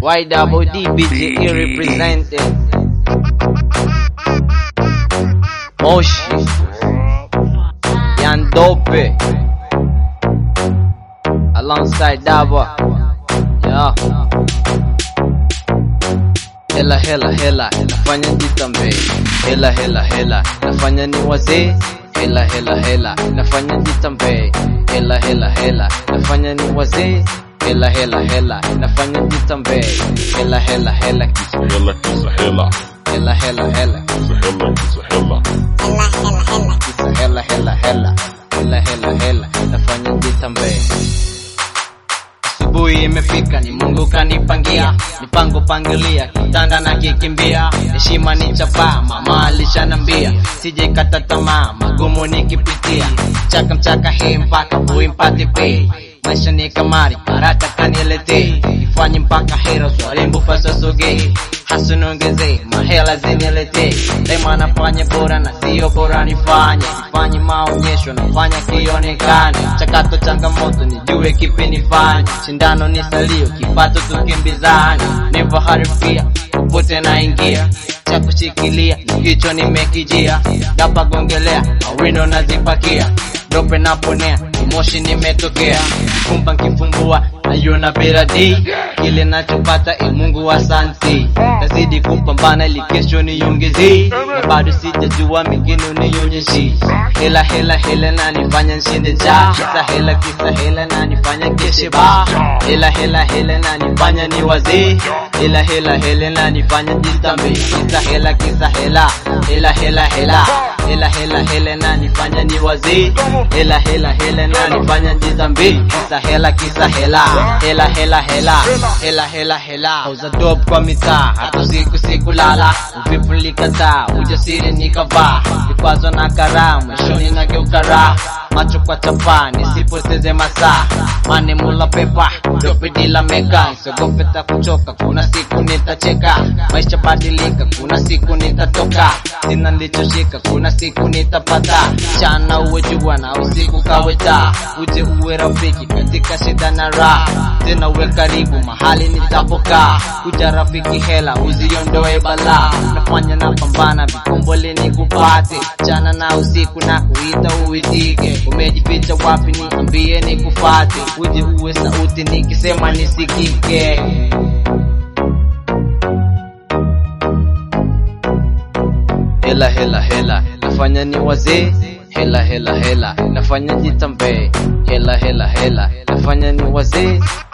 YWDBGE represented. Moshi. Yandope. Alongside Daba. Yeah. Hela hela hela nafanya jitambe. Hela hela hela nafanya ni wazee. Hela hela hela nafanya jitambe. Hela hela hela nafanya ni wazee. Hela hela hela nafanya jitambe. Hela hela hela kisa Hela kisa hela, hela hela hela kisa hela kisa hela. kisa hela hela hela hela hela hela nafanya jitambe. Asubuhi imefika, ni Mungu kanipangia, mipango pangilia, kitanda na kikimbia, heshima ni chapa, mama alishanambia, sije kata tamaa, magumu nikipitia, mchaka mchaka hii mpaka bui mpate pay maisha ni kamari, karata kaniletee, ifanye mpaka hero swalimbu fasa sogei hasunongeze mahela ziniletee, lema nafanya bora na sio bora nifanye, sifanye maonyesho nafanya kionekane, chakato changamoto nijue kipi nifanye, shindano ni salio, kipato tukimbizane, never harifia popote naingia cha kushikilia kichwa nimekijia, napagongelea mawino nazipakia dope naponea moshi nimetokea kumba nkifumbua naiona beradi kile nachopata e Mungu asante nazidi kupambana ili kesho niongezee na bado sijajua mingine unionyeshi hela hela hela na nifanya nshinde ja kisa hela kisa hela na nifanya keshe ba hela hela hela na nifanya ni wazee hela hela hela na nifanya jitambe kisa hela kisa hela hela hela hela hela hela hela na nifanya ni wazee hela hela hela na nifanya jitambe kisa hela kisa hela hela hela hela hela hela hela auza dope kwa mitaa hata siku siku lala uvivu nilikataa ujasiri nikavaa vikwazo na karaa mwishoni nageuka raha macho kwa chapa nisipoteze masaa mane mula pepa dope dila meka siogope ta kuchoka kuna siku nitacheka maisha badilika kuna siku nitatoka sina nilichoshika kuna siku nitapata chana uwe jua na usiku kawe taa uje uwe rafiki katika shida na raha tena uwe karibu mahali nitapokaa kuja rafiki hela uziondoe balaa nafanya na pambana vikombole nikupate chana na usiku na kuita uitike umejificha wapi niambie nikufate uje uwe sauti nikisema nisikike hela hela hela nafanya ni wazee hela hela hela nafanya jitambe hela hela hela nafanya ni wazee